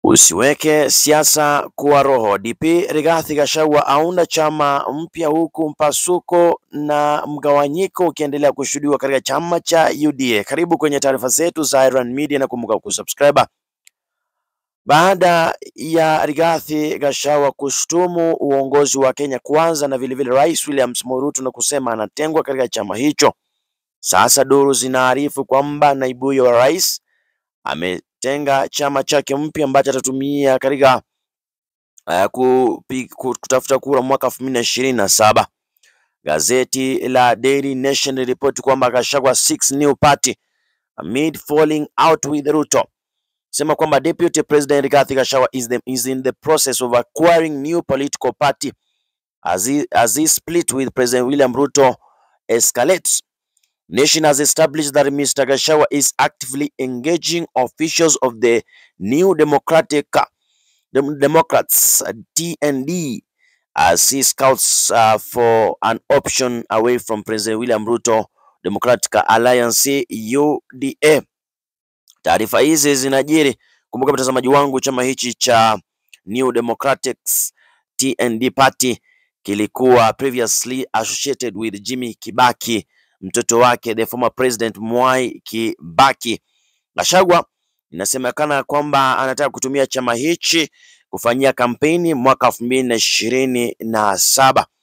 Usiweke siasa kuwa roho. DP Rigathi Gachagua aunda chama mpya huku mpasuko na mgawanyiko ukiendelea kushuhudiwa katika chama cha UDA. Karibu kwenye taarifa zetu za Iron Media na kumbuka kusubscribe. Baada ya Rigathi Gachagua kushtumu uongozi wa Kenya Kwanza na vilevile Rais William Samoei Ruto na kusema anatengwa katika chama hicho, sasa duru zinaarifu kwamba naibu huyo wa rais ametenga chama chake mpya ambacho atatumia katika uh, kupi- ku- kutafuta kura mwaka elfu mbili na ishirini na saba. Gazeti la Daily Nation liripoti kwamba Gachagua six new party amid falling out with Ruto sema kwamba Deputy President Rigathi Gachagua is, the, is in the process of acquiring new political party as he, as he split with President William Ruto escalates. Nation has established that Mr. Gachagua is actively engaging officials of the New Democratic uh, Dem- Democrats uh, TND as he scouts uh, for an option away from President William Ruto Democratic Alliance UDA. Taarifa hizi zinajiri. Kumbuka mtazamaji wangu, chama hichi cha New Democrats TND Party kilikuwa previously associated with Jimmy Kibaki, mtoto wake the former president Mwai Kibaki. Gachagua inasemekana kwamba anataka kutumia chama hichi kufanyia kampeni mwaka elfu mbili na ishirini na saba.